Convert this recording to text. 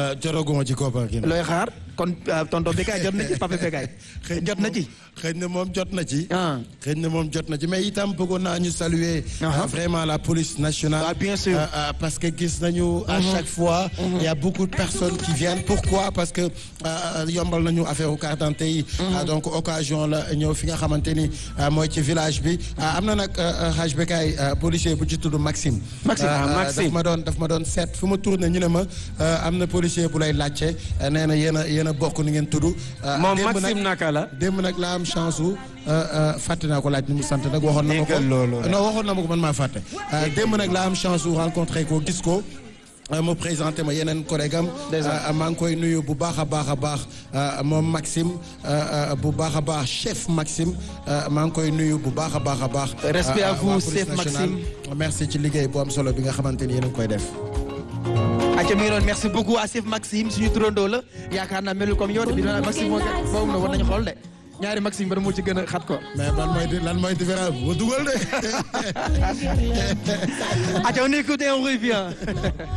jotaguma ci koppar gi. looy xaar kon tonton Bécaye jot na ci papa Bécaye jot na ci. xëy na moom jot na ci. ah xëy na moom jot na ci mais itam bëggoon naa ñu saluer. vraiment la police nationale. ah bien sûr. parce que gis nañu. à chaque fois. il y a beaucoup de personnes qui viennent pourquoi parce que yombal nañu affaire carte d'identité yi. donc occasion la ñëw fi nga xamante ni mooy ci village bi am na nag xaaj Bécaye policier bu ci tudd Maxime. Maxime daf ma doon daf ma doon seet fu ma tourné ñu ne ma am na policier bu lay laajte nee na yéen a yéen a bokk ni ngeen tudd. moom Maxime naka la. démb nag laa am chance su fàtte naa ko laaj ni mu sant nag waxoon na ma ko non waxoon na ma ko man maa fàtte. démb nag laa am chance su rencontré ko gis ko. mu présenté ma yeneen collègue am maa ngi koy nuyu bu baax a baax a baax moom Maxime bu baax a baax chef Maxime maa ngi koy nuyu bu baax a baax a baax. respect à vous chef Maxime. merci ci liggéey bu am solo bi nga xamante ni yéen a ngi koy def. acca mi ngi doon merci beaucoup à chef Maxime suñu turandoo la yaakaar naa melul comme yow de bi doon Maxime moo boobu na war nañu xool de ñaari Maxime ba moo ci gën a xat ko. mais lan mooy lan mooy différence bu dugal de. acca on écoute et on revient.